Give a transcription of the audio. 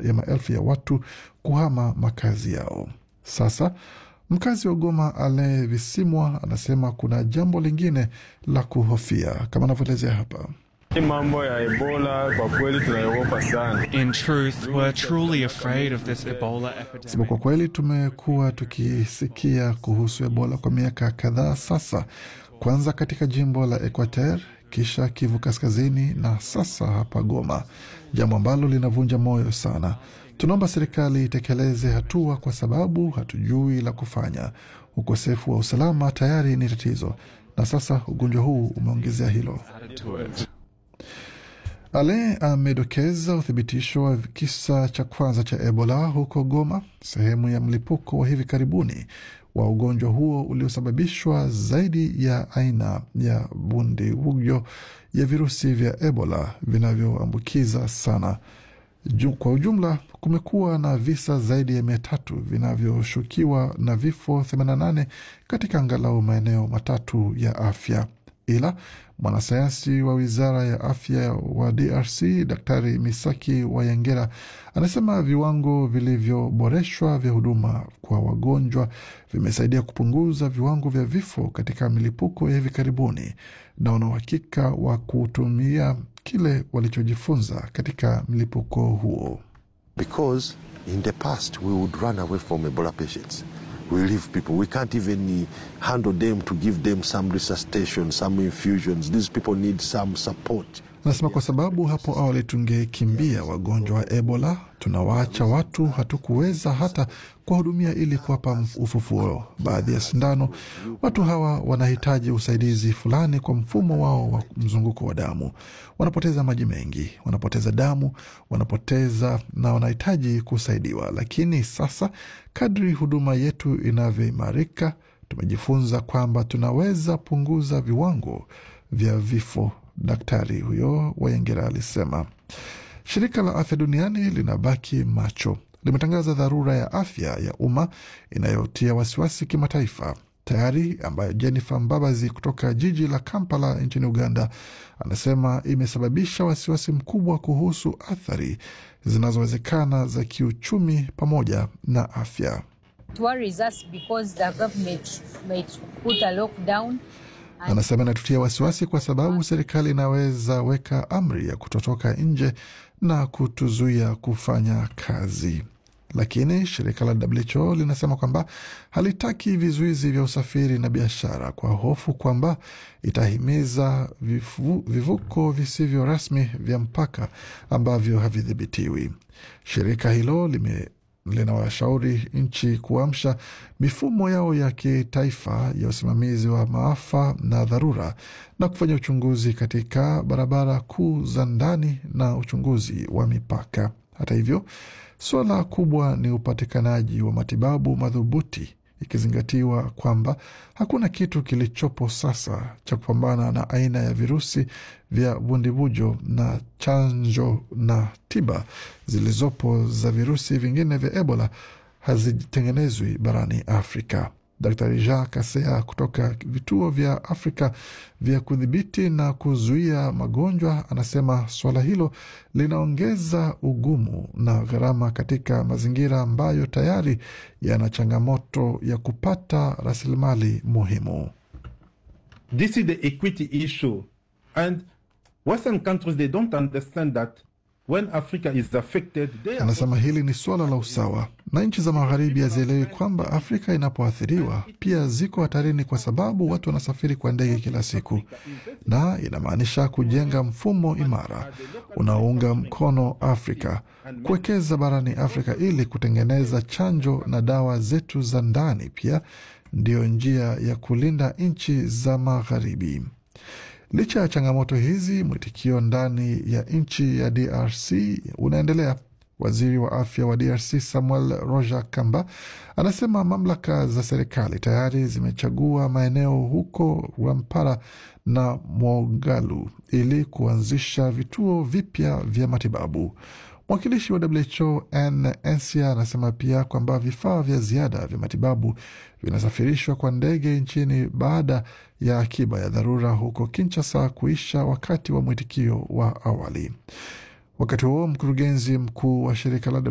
ya maelfu ya watu kuhama makazi yao. Sasa mkazi wa Goma Ale Visimwa anasema kuna jambo lingine la kuhofia kama anavyoelezea hapa. Hii mambo ya Ebola kwa kweli tunaiogopa sana. In truth, we're truly afraid of this Ebola Sema epidemic. kwa kweli tumekuwa tukisikia kuhusu Ebola kwa miaka kadhaa sasa, kwanza katika jimbo la Equateur, kisha Kivu Kaskazini na sasa hapa Goma, jambo ambalo linavunja moyo sana. Tunaomba serikali itekeleze hatua, kwa sababu hatujui la kufanya. Ukosefu wa usalama tayari ni tatizo, na sasa ugonjwa huu umeongezea hilo. Added to it. Ale amedokeza uthibitisho wa kisa cha kwanza cha Ebola huko Goma, sehemu ya mlipuko wa hivi karibuni wa ugonjwa huo uliosababishwa zaidi ya aina ya bundibujo ya virusi vya Ebola vinavyoambukiza sana. Ju, kwa ujumla kumekuwa na visa zaidi ya mia tatu vinavyoshukiwa na vifo 88 katika angalau maeneo matatu ya afya ila mwanasayansi wa wizara ya afya wa DRC Daktari Misaki Wayengera anasema viwango vilivyoboreshwa vya huduma kwa wagonjwa vimesaidia kupunguza viwango vya vifo katika milipuko ya hivi karibuni, na wana uhakika wa kutumia kile walichojifunza katika mlipuko huo. Because in the past, we would run away from Ebola patients. We leave people. We can't even uh, handle them to give them some resuscitation, some infusions. These people need some support. Anasema kwa sababu hapo awali tungekimbia wagonjwa wa Ebola, tunawaacha watu, hatukuweza hata kuwahudumia ili kuwapa mf- ufufuo. Baadhi ya sindano, watu hawa wanahitaji usaidizi fulani kwa mfumo wao wa mzunguko wa damu. Wanapoteza maji mengi, wanapoteza damu, wanapoteza na wanahitaji kusaidiwa. Lakini sasa kadri huduma yetu inavyoimarika, tumejifunza kwamba tunaweza punguza viwango vya vifo. Daktari huyo Wayengera alisema. Shirika la Afya Duniani linabaki macho, limetangaza dharura ya afya ya umma inayotia wasiwasi kimataifa tayari, ambayo Jennifer Mbabazi kutoka jiji la Kampala nchini Uganda anasema imesababisha wasiwasi mkubwa kuhusu athari zinazowezekana za kiuchumi pamoja na afya. It worries us because the government might put a lockdown. Anasema inatutia wasiwasi kwa sababu serikali inaweza weka amri ya kutotoka nje na kutuzuia kufanya kazi. Lakini shirika la WHO linasema kwamba halitaki vizuizi vya usafiri na biashara kwa hofu kwamba itahimiza vifu, vivuko visivyo rasmi vya mpaka ambavyo havidhibitiwi. Shirika hilo lime linawashauri nchi kuamsha mifumo yao ya kitaifa ya usimamizi wa maafa na dharura na kufanya uchunguzi katika barabara kuu za ndani na uchunguzi wa mipaka. Hata hivyo, suala kubwa ni upatikanaji wa matibabu madhubuti ikizingatiwa kwamba hakuna kitu kilichopo sasa cha kupambana na aina ya virusi vya bundibujo na chanjo na tiba zilizopo za virusi vingine vya Ebola hazitengenezwi barani Afrika. Daktari Jean Kasea kutoka vituo vya Afrika vya kudhibiti na kuzuia magonjwa anasema suala hilo linaongeza ugumu na gharama katika mazingira ambayo tayari yana changamoto ya kupata rasilimali muhimu. This is the equity issue. And Western countries, they don't understand that when Africa is affected, they are Anasema hili ni suala la usawa, na nchi za magharibi hazielewi kwamba Afrika inapoathiriwa pia ziko hatarini, kwa sababu watu wanasafiri kwa ndege kila siku, na inamaanisha kujenga mfumo imara unaounga mkono Afrika, kuwekeza barani Afrika ili kutengeneza chanjo na dawa zetu za ndani, pia ndiyo njia ya kulinda nchi za magharibi. Licha ya changamoto hizi, mwitikio ndani ya nchi ya DRC unaendelea. Waziri wa afya wa DRC Samuel Roger Kamba anasema mamlaka za serikali tayari zimechagua maeneo huko Rwampara na Mwogalu ili kuanzisha vituo vipya vya matibabu. Mwakilishi wa WHO Anne Ensia anasema pia kwamba vifaa vya ziada vya matibabu vinasafirishwa kwa ndege nchini baada ya akiba ya dharura huko Kinshasa kuisha wakati wa mwitikio wa awali. Wakati huo mkurugenzi mkuu wa shirika la